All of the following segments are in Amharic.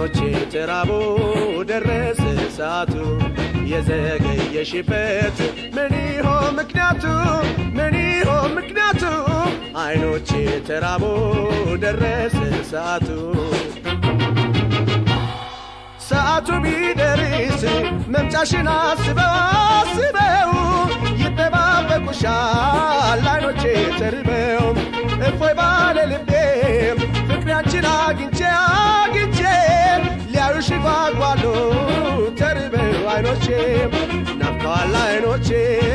አይኖቼ ተራቦ ደረሰ ሰዓቱ የዘገየሽበት ምን ይሆን ምክንያቱ ምን ይሆን ምክንያቱ አይኖቼ ተራቦ ደረሰ ሰዓቱ ሰዓቱ ቢደርስ መምጫሽን አስበው አስበው ይጠባበቁሻል አይኖቼ ተርበው እፎይ ባለ ልቤ ፍቅሪያችን አግኝቼ አግኝቼ ሊያዩሽ ጓጓሉ ተርበው አይኖቼ ናፍቀዋል አይኖቼ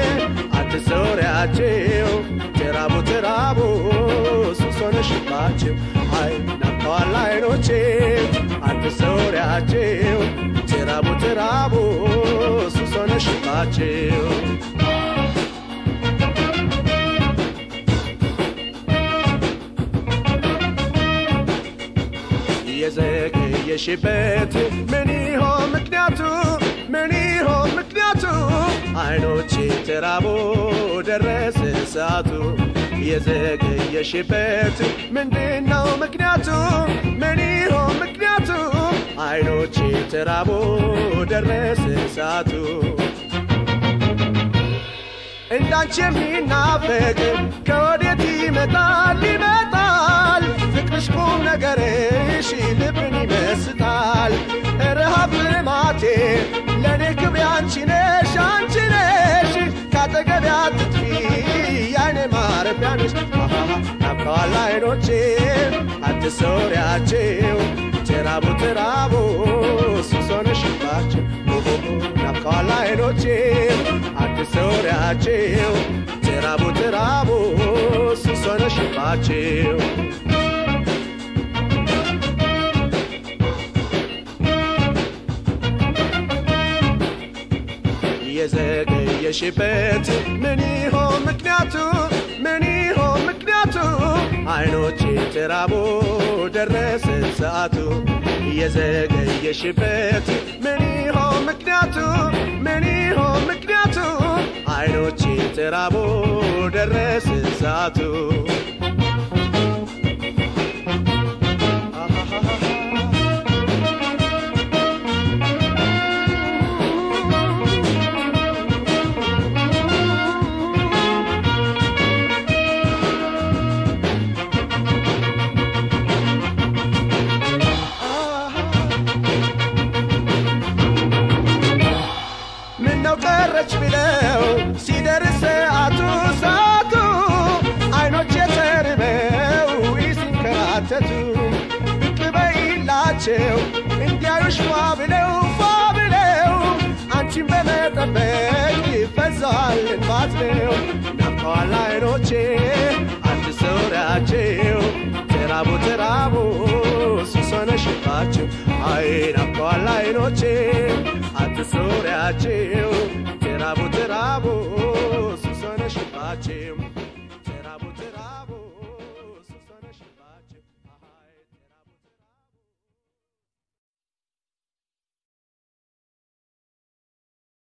አትሰውሪያቸው ተራቡ ተራቡ ሱስ ሆነሽባቸው አይ ናፍቀዋል አይኖቼ አትሰውሪያቸው ተራቡ ተራቡ ሱስ ሆነሽባቸው የዘገየሽበት ምን ይሆን ምክንያቱ ምን ይሆን ምክንያቱ አይኖቼ ተራቦ ደረሰ ሰዓቱ የዘገየሽበት ምንድነው ምክንያቱ ምን ይሆን ምክንያቱ አይኖቼ ተራቦ ደረሰ ሰዓቱ እንዳንቺ የሚናፈቅ ከወዴት ይመጣል ይመጣል ፍቅርሽ ቁም ነገርሽ ልብን ይመስጣል ረሃብ ልማቴ ለእኔ ክብሬ አንቺ ነሽ አንቺ ነሽ ካጠገቤ አትጥፊ ያይኔ ማረፊያ ነሽ ናፍቀዋል አይኖቼ አትሰውሪያቸው ተራቡ ተራቡ ሱስ ሆነሽባቸው ናፍቀዋል አይኖቼ አትሰውሪያቸው ተራቡ ተራቡ ሱስ ሆነሽባቸው የዘገየሽበት ምን ይሆን ምክንያቱ ምን ይሆን ምክንያቱ አይኖቼ ተራቦ ደረሰ ሰዓቱ የዘገየሽበት ምን ይሆን ምክንያቱ ምን ይሆን ምክንያቱ አይኖቼ ተራቦ ደረሰ ሰዓቱ ምነው ቀረች ብለው ሲደርስ ሰዓቱ ሰዓቱ አይኖች የተርበው ሲንከራተቱ ብቅ በይላቸው እንዲያዩሽ ፏ ብለው ፏ ብለው አንቺን በመጠበቅ ይፈዛል እንባት ነው ናፍቀዋል አይኖቼ አትሰውሪያቸው ተራቡ ተራቡ ሱስ ሆነሽባቸው አይ ናፍቀዋል አይኖቼ አትሰውሪያቸው ተራቡ ተራቡ ሱስ ሆነሽባቸው